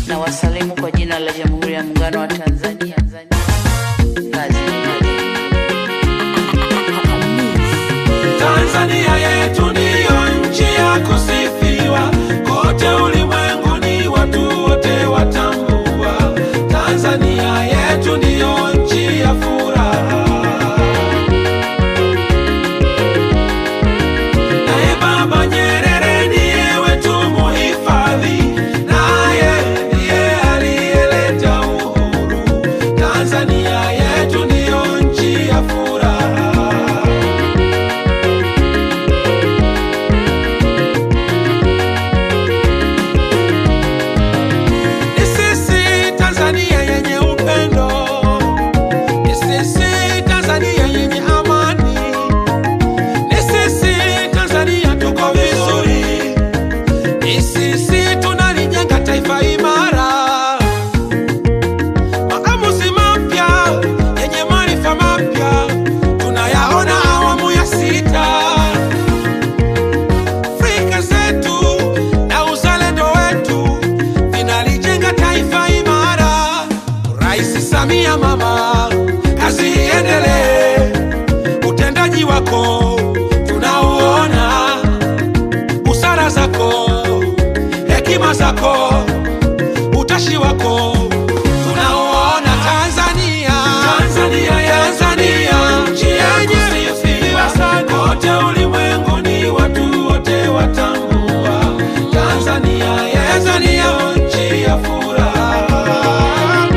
na wasalimu kwa jina la Jamhuri ya Muungano wa Tanzania. Kazi Tanzania yetu ndiyo nchi ya kusifiwa kote ulimwenguni, watu wote watambua. Tanzania yetu ndiyo nchi ya furaha. Naye Baba Nyerere ndiye wetu muhifadhi, naye ndiye aliyeleta uhuru. Tanzania yetu ndiyo nchi ya furaha. Ni sisi Tanzania yenye upendo, ni sisi Tanzania yenye amani, ni sisi Tanzania tuko vizuri, ni sisi tunalijenga taifa imara. Maamuzi mapya yenye maarifa mapya tunayaona awamu ya sita. Afrika zetu na uzalendo wetu vinalijenga taifa imara. Rais Samia mama, kazi iendelee, utendaji wako tunauona, busara zako, hekima zako, utashi wako tunauona. Tanzania, Tanzania, Tanzania, nchi yenye kusifiwa sana kote ulimwenguni, watu wote watambua. Tanzania yetu ndiyo nchi ya furaha.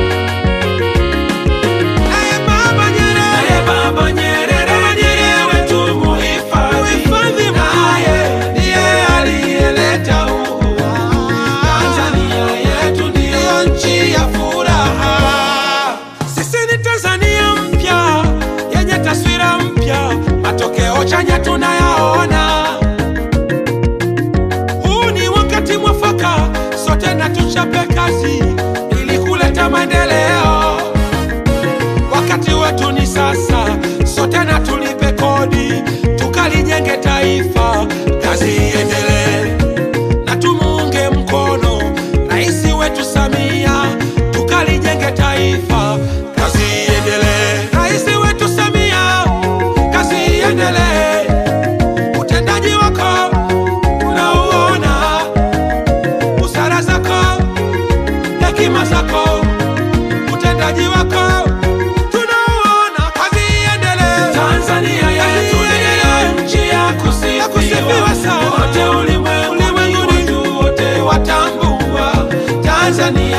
Naye Baba Nyerere, naye Baba Nyerere ndiye wetu muhifadhi, naye ndiye aliyeleta uhuru. Tanzania yetu ndiyo nchi ya furaha. Sisi ni Tanzania mpya yenye taswira mpya, matokeo chanya tunayaona. Huu ni wakati mwafaka, sote na tuchape kazi ili kuleta maendeleo. Wakati wetu ni sasa, sote na tulipe kodi, tukalijenge taifa, kazi iendelee na tumuunge mkono rais wetu Samia, tukalijenge taifa, kazi iendelee. Rais wetu Samia, kazi iendelee, utendaji wako unauona, busara zako, hekima zako, utendaji wako tunauona, kazi iendelee. Tanzania yetu ndiyo nchi ya kusifiwa sana, wote ulimwenguni, watu wote watambua. Tanzania